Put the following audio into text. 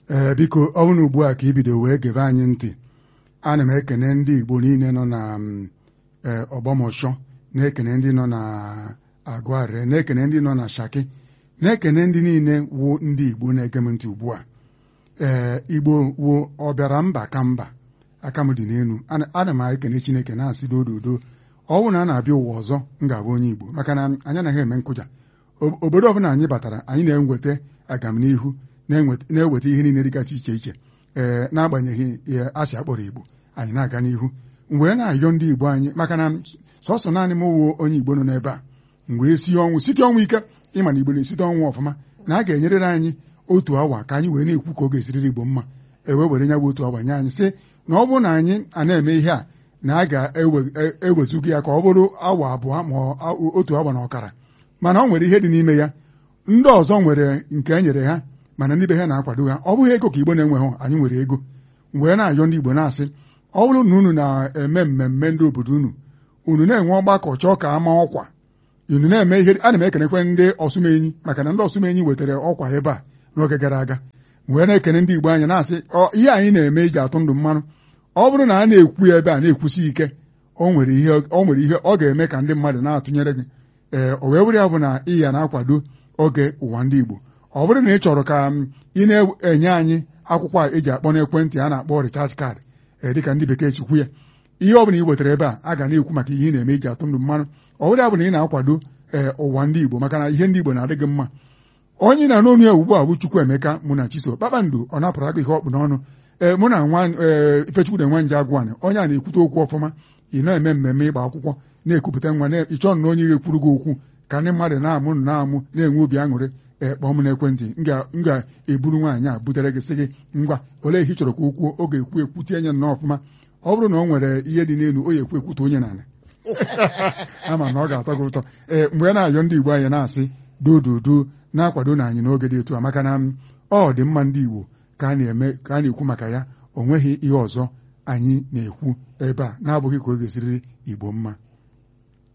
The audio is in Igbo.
ee biko ọ bụrụ ugbu a ka ibido wee gebe anyị ntị ana m ekene ndị Igbo niile nọ na ọgbọmọshọ na-ekene ndị nọ na Agụare na-ekene ndị nọ na Shaki na-ekene ndị niile wụ ndị Igbo na-ege m ntị ugbu a ee Igbo wụ ọbịara mba ka mba aka m dị n'elu ana m ekene Chineke na-asị dododo ọ bụrụ na a na-abịa ụwa ọzọ m ga-abụ onye Igbo maka na anyị anaghị eme nkụja obodo ọbụla anyị batara anyị na-enweta agamnihu na-eweta ihe niile dịgasị iche iche ee n'agbanyeghị ihe asị akpọrọ Igbo anyị na-aga n'ihu mgbe na-ayọ ndị Igbo anyị maka na sọsọ naanị m wuo onye Igbo nọ n'ebe a mgbe si ọnwụ site ọnwụ ike ịma na Igbo na-esite ọnwụ ọfụma na a ga-enyerịrị anyị otu awa ka anyị wee na-ekwu ka ọ ga-esiriri Igbo mma ewe were nya bụ otu awa nye anyị sị na ọ bụrụ na anyị a na-eme ihe a na a ga-ewezuga ya ka ọ bụrụ awa abụọ ma otu awa na ọkara mana ọ nwere ihe dị n'ime ya ndị ọzọ nwere nke e nyere ha mana ndị be ha na-akwado ha ọ bụghị ego ka Igbo na-enweghị anyị nwere ego wee na-ayọ ndị Igbo na-asị ọ bụrụ na unu na-eme mmemme ndị obodo unu unu na-enwe ọgbakọ chọọ ka ama ọkwa unu na-eme ihe ana m ekenekwe ndị ọsụmenyi maka na ndị ọsụmenyi wetara ọkwa ebe a n'oge gara aga wee na-ekene ndị Igbo anya na-asị ihe anyị na-eme iji atụ ndụ mmanụ ọ bụrụ na a na-ekwu ebe a na-ekwusi ike o nwere ihe ọ ga-eme ka ndị mmadụ na-atụnyere gị ee o wee were ya bụ na ị ya na-akwado oge ụwa ndị Igbo ọ bụrụ na ị chọrọ ka ị na-enye anyị akwụkwọ a eji akpọ n'ekwentị a na-akpọ recharge card ee dịka ndị bekee si kwu ya ihe ọ bụla ị wetara ebe a a ga na-ekwu maka ihe ị na-eme iji atụ ndụ mmanụ ọ bụrụ ya bụ na ị na-akwado ee ụwa ndị Igbo maka na ihe ndị Igbo na-adị gị mma onye na-anụ onu ya ugbu a bụ Chukwuemeka mụ na Chiso kpakpando ọ na-apụrụ aka ihe ọkpụ n'ọnụ ee mụ na nwa Ifechukwu na nje agwụnị onye a na-ekwute okwu ọfụma ị na-eme mmemme ịgba akwụkwọ na-ekwupụta nwa ịchọ na onye ga-ekwuru gị okwu ka ndị mmadụ na-amụ na-amụ na-enwe obi aṅụrị ekpọọ m n'ekwentị m ga-eburu nwaanyị a butere gị sị gị ngwa olee ihe ị chọrọ ka o kwuo oge ekwu ekwu tie nye nnọọ ọfụma ọ bụrụ na ọ nwere ihe dị n'elu o ya ekwu ekwute onye n'ala ama na ọ ga-atọ gị ụtọ ee mgbe a na-ayọ ndị Igbo anyị na-asị dododo na-akwado na anyị n'oge dị etu a maka na ọ dị mma ndị Igbo ka a na-eme ka a na-ekwu maka ya o nweghị ihe ọzọ anyị na-ekwu ebe a na-abụghị ka ọ ga-esiriri Igbo mma